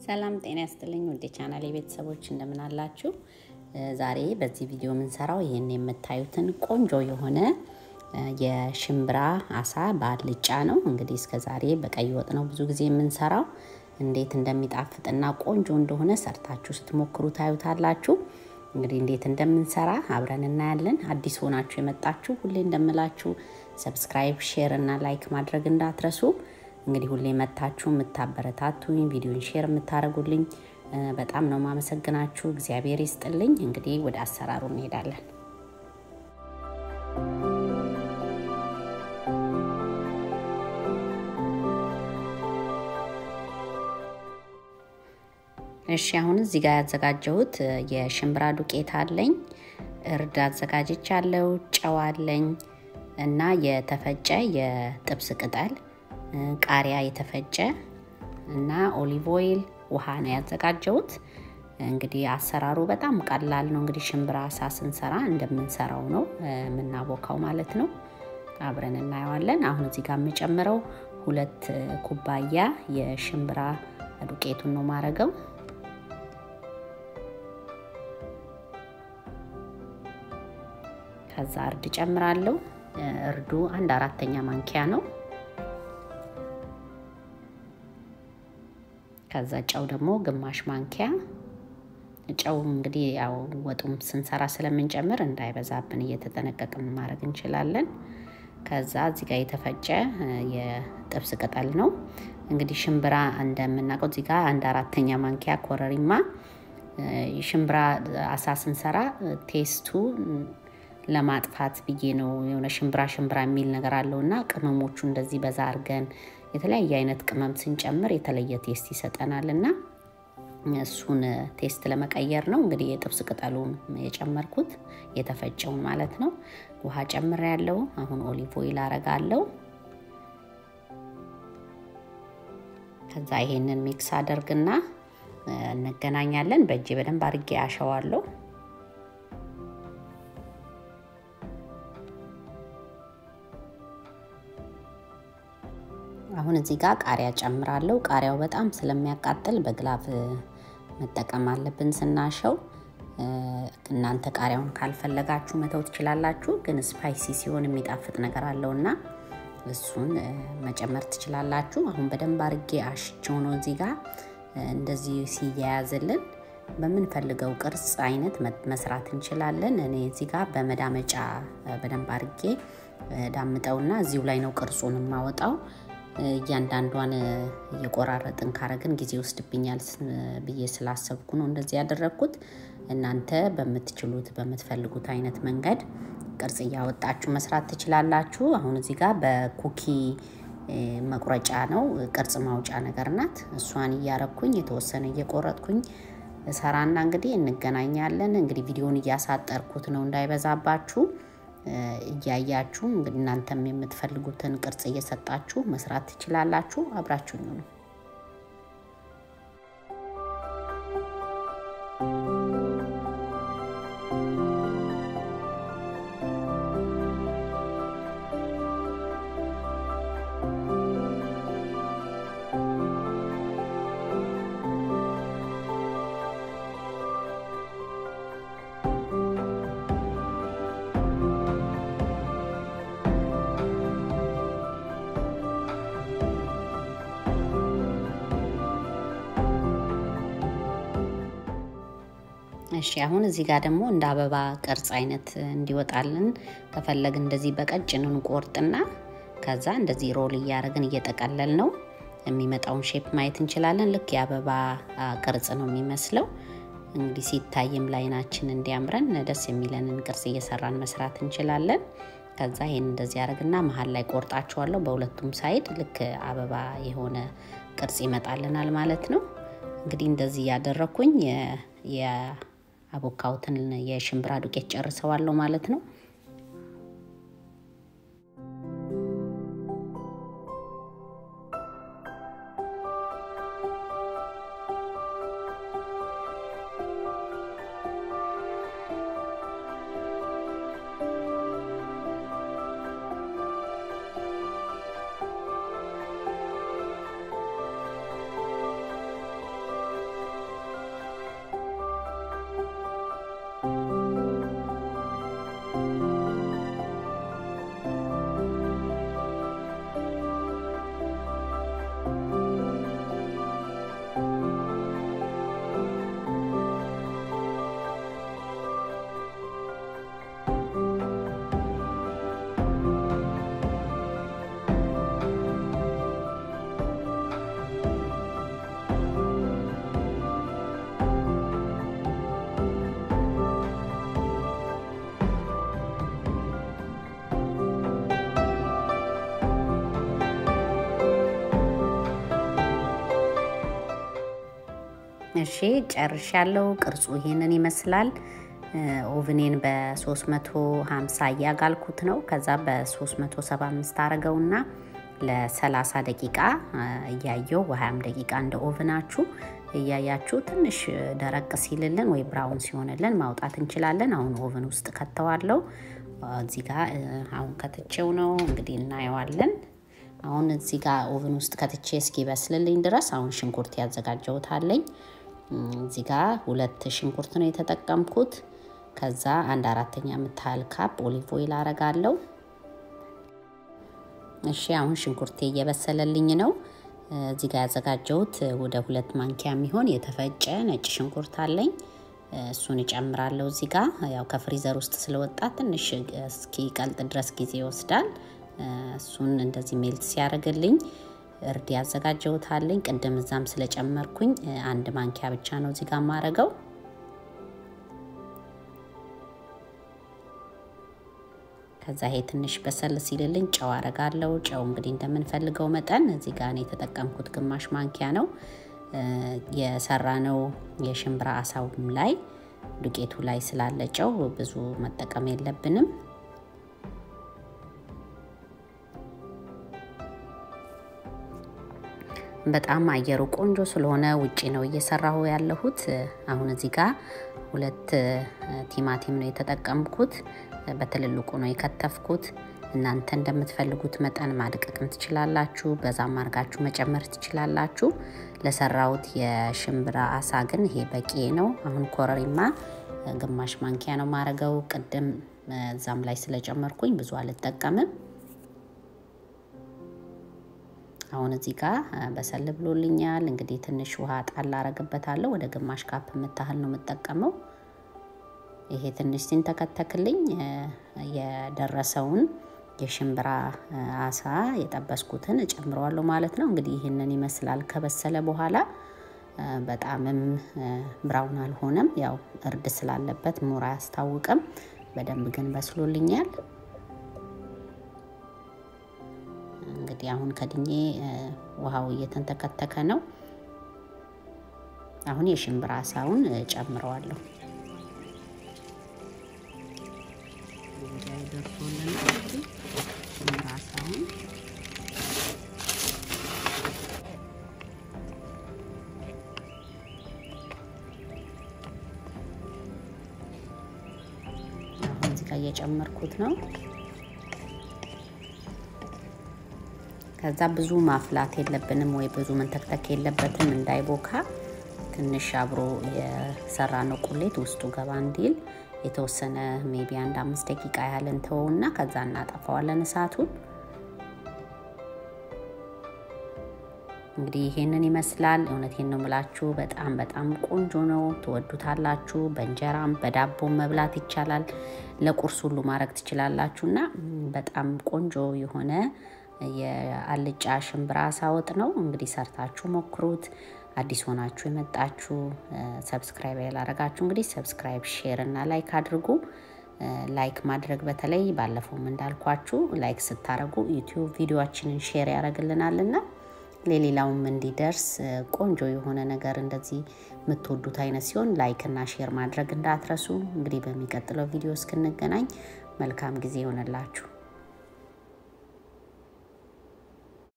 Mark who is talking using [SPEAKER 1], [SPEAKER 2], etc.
[SPEAKER 1] ሰላም ጤና ያስጥልኝ ውድ ቻናል ቤተሰቦች እንደምን አላችሁ? ዛሬ በዚህ ቪዲዮ የምንሰራው ይህን የምታዩትን ቆንጆ የሆነ የሽምብራ አሳ በአልጫ ነው። እንግዲህ እስከ ዛሬ በቀይ ወጥ ነው ብዙ ጊዜ የምንሰራው። እንዴት እንደሚጣፍጥና ቆንጆ እንደሆነ ሰርታችሁ ስትሞክሩ ታዩታላችሁ። እንግዲህ እንዴት እንደምንሰራ አብረን እናያለን። አዲስ ሆናችሁ የመጣችሁ ሁሌ እንደምላችሁ ሰብስክራይብ፣ ሼር እና ላይክ ማድረግ እንዳትረሱ። እንግዲህ ሁሌ መታችሁ የምታበረታቱኝ ቪዲዮን ሼር የምታደርጉልኝ በጣም ነው ማመሰግናችሁ። እግዚአብሔር ይስጥልኝ። እንግዲህ ወደ አሰራሩ እንሄዳለን። እሺ አሁን እዚህ ጋር ያዘጋጀሁት የሽምብራ ዱቄት አለኝ፣ እርድ አዘጋጅቻለሁ፣ ጨው አለኝ እና የተፈጨ የጥብስ ቅጠል ቃሪያ የተፈጨ እና ኦሊቭ ኦይል ውሃ ነው ያዘጋጀሁት። እንግዲህ አሰራሩ በጣም ቀላል ነው። እንግዲህ ሽምብራ አሳ ስንሰራ እንደምንሰራው ነው የምናቦካው ማለት ነው። አብረን እናየዋለን። አሁን እዚህ ጋር የምጨምረው ሁለት ኩባያ የሽምብራ ዱቄቱን ነው ማረገው። ከዛ እርድ ጨምራለሁ። እርዱ አንድ አራተኛ ማንኪያ ነው። ከዛ ጨው ደግሞ ግማሽ ማንኪያ ጨው እንግዲህ ያው ወጡም ስንሰራ ስለምንጨምር እንዳይበዛብን እየተጠነቀቅን ማድረግ እንችላለን። ከዛ እዚህ ጋር የተፈጨ የጥብስ ቅጠል ነው። እንግዲህ ሽምብራ እንደምናውቀው እዚህ ጋር አንድ አራተኛ ማንኪያ ኮረሪማ። ሽምብራ አሳ ስንሰራ ቴስቱ ለማጥፋት ብዬ ነው የሆነ ሽምብራ ሽምብራ የሚል ነገር አለው እና ቅመሞቹ እንደዚህ በዛ አድርገን የተለያየ አይነት ቅመም ስንጨምር የተለየ ቴስት ይሰጠናል እና እሱን ቴስት ለመቀየር ነው እንግዲህ የጥብስ ቅጠሉን የጨመርኩት የተፈጨውን ማለት ነው። ውሃ ጨምር ያለው አሁን ኦሊቭ ኦይል አረጋለው። ከዛ ይሄንን ሚክስ አደርግና እንገናኛለን። በእጄ በደንብ አድርጌ አሸዋለሁ። አሁን እዚህ ጋር ቃሪያ ጨምራለሁ። ቃሪያው በጣም ስለሚያቃጥል በግላቭ መጠቀም አለብን ስናሸው። እናንተ ቃሪያውን ካልፈለጋችሁ መተው ትችላላችሁ፣ ግን ስፓይሲ ሲሆን የሚጣፍጥ ነገር አለውና እሱን መጨመር ትችላላችሁ። አሁን በደንብ አርጌ አሽቸው ነው እዚህ ጋር እንደዚህ ሲያያዝልን በምንፈልገው ቅርጽ አይነት መስራት እንችላለን። እኔ እዚህ ጋር በመዳመጫ በደንብ አርጌ ዳምጠውና እዚሁ ላይ ነው ቅርጹን የማወጣው። እያንዳንዷን እየቆራረጥን ካረግን ጊዜ ወስድብኛል ብዬ ስላሰብኩ ነው እንደዚህ ያደረግኩት። እናንተ በምትችሉት በምትፈልጉት አይነት መንገድ ቅርጽ እያወጣችሁ መስራት ትችላላችሁ። አሁን እዚህ ጋር በኩኪ መቁረጫ ነው ቅርጽ ማውጫ ነገር ናት። እሷን እያረኩኝ የተወሰነ እየቆረጥኩኝ ሰራና እንግዲህ እንገናኛለን። እንግዲህ ቪዲዮን እያሳጠርኩት ነው እንዳይበዛባችሁ እያያችሁ እንግዲህ እናንተም የምትፈልጉትን ቅርጽ እየሰጣችሁ መስራት ትችላላችሁ። አብራችሁኝ ነው። እሺ አሁን እዚህ ጋር ደግሞ እንደ አበባ ቅርጽ አይነት እንዲወጣልን ከፈለግ እንደዚህ በቀጭን እንቆርጥና ከዛ እንደዚህ ሮል እያደረግን እየጠቀለል ነው የሚመጣውን ሼፕ ማየት እንችላለን። ልክ የአበባ ቅርጽ ነው የሚመስለው። እንግዲህ ሲታይም ላይናችን እንዲያምረን ደስ የሚለንን ቅርጽ እየሰራን መስራት እንችላለን። ከዛ ይሄን እንደዚህ ያደርግና መሀል ላይ ቆርጣቸዋለሁ በሁለቱም ሳይድ ልክ አበባ የሆነ ቅርጽ ይመጣልናል ማለት ነው። እንግዲህ እንደዚህ እያደረኩኝ አቦካውትን የሽምብራ ዱቄት ጨርሰዋለሁ ማለት ነው። እሺ ጨርሻለሁ። ቅርጹ ይሄንን ይመስላል። ኦቭኔን በ350 እያጋልኩት ነው። ከዛ በ375 አረገውና ለ30 ደቂቃ እያየው በ20 ደቂቃ እንደ ኦቭናችሁ እያያችሁ ትንሽ ደረቅ ሲልልን ወይ ብራውን ሲሆንልን ማውጣት እንችላለን። አሁን ኦቭን ውስጥ ከተዋለው እዚህ ጋር አሁን ከትቼው ነው እንግዲህ እናየዋለን። አሁን እዚህ ጋር ኦቭን ውስጥ ከትቼ እስኪበስልልኝ ድረስ አሁን ሽንኩርት ያዘጋጀውታለኝ። እዚህ ጋር ሁለት ሽንኩርት ነው የተጠቀምኩት። ከዛ አንድ አራተኛ የምታህል ካፕ ኦሊቭ ኦይል አረጋለሁ። እሺ አሁን ሽንኩርቴ እየበሰለልኝ ነው። እዚህ ጋር ያዘጋጀሁት ወደ ሁለት ማንኪያ የሚሆን የተፈጨ ነጭ ሽንኩርት አለኝ። እሱን እጨምራለሁ። እዚህ ጋር ያው ከፍሪዘር ውስጥ ስለወጣ ትንሽ እስኪ ቀልጥ ድረስ ጊዜ ይወስዳል። እሱን እንደዚህ ሜልት ሲያደርግልኝ እርድ ያዘጋጀውታለኝ። ቅድም እዛም ስለጨመርኩኝ አንድ ማንኪያ ብቻ ነው እዚህ ጋር የማረገው። ከዛ ይሄ ትንሽ በሰል ሲልልኝ ጨው አረጋለሁ። ጨው እንግዲህ እንደምንፈልገው መጠን እዚህ ጋር የተጠቀምኩት ግማሽ ማንኪያ ነው። የሰራነው የሽምብራ አሳውም ላይ ዱቄቱ ላይ ስላለ ጨው ብዙ መጠቀም የለብንም። በጣም አየሩ ቆንጆ ስለሆነ ውጪ ነው እየሰራሁ ያለሁት። አሁን እዚህ ጋር ሁለት ቲማቲም ነው የተጠቀምኩት። በትልልቁ ነው የከተፍኩት። እናንተ እንደምትፈልጉት መጠን ማድቀቅም ትችላላችሁ፣ በዛም አድርጋችሁ መጨመር ትችላላችሁ። ለሰራሁት የሽምብራ አሳ ግን ይሄ በቂ ነው። አሁን ኮረሪማ ግማሽ ማንኪያ ነው ማረገው። ቅድም እዛም ላይ ስለጨመርኩኝ ብዙ አልጠቀምም። አሁን እዚህ ጋር በሰል ብሎልኛል። እንግዲህ ትንሽ ውሃ ጣል አረግበታለሁ። ወደ ግማሽ ካፕ የምታህል ነው የምጠቀመው። ይሄ ትንሽ ሲንተከተክልኝ የደረሰውን የሽምብራ አሳ የጠበስኩትን እጨምረዋለሁ ማለት ነው። እንግዲህ ይህንን ይመስላል ከበሰለ በኋላ በጣምም ብራውን አልሆነም። ያው እርድ ስላለበት ሙር አያስታውቅም። በደንብ ግን በስሎልኛል። እንግዲህ አሁን ከድኜ ውሃው እየተንተከተከ ነው። አሁን የሽምብራ አሳውን ጨምረዋለሁ። ሽምብራ አሳውን አሁን እዚህ ጋር እየጨመርኩት ነው። ከዛ ብዙ ማፍላት የለብንም ወይ ብዙ መንተክተክ የለበትም እንዳይቦካ። ትንሽ አብሮ የሰራ ነው ቁሌት ውስጡ ገባ እንዲል የተወሰነ ሜቢ አንድ አምስት ደቂቃ ያህል እንተወውና ከዛ እናጠፋዋለን እሳቱን። እንግዲህ ይሄንን ይመስላል። እውነቴን ነው የምላችሁ፣ በጣም በጣም ቆንጆ ነው። ትወዱታላችሁ። በእንጀራም በዳቦም መብላት ይቻላል። ለቁርስ ሁሉ ማድረግ ትችላላችሁ እና በጣም ቆንጆ የሆነ የአልጫ ሽምብራ አሳ ወጥ ነው። እንግዲህ ሰርታችሁ ሞክሩት። አዲስ ሆናችሁ የመጣችሁ ሰብስክራይብ ያላረጋችሁ እንግዲህ ሰብስክራይብ፣ ሼር እና ላይክ አድርጉ። ላይክ ማድረግ በተለይ ባለፈውም እንዳልኳችሁ ላይክ ስታደርጉ ዩቲዩብ ቪዲዮችንን ሼር ያደርግልናልና ለሌላውም እንዲደርስ ቆንጆ የሆነ ነገር እንደዚህ የምትወዱት አይነት ሲሆን ላይክ እና ሼር ማድረግ እንዳትረሱ። እንግዲህ በሚቀጥለው ቪዲዮ እስክንገናኝ መልካም ጊዜ ይሆንላችሁ።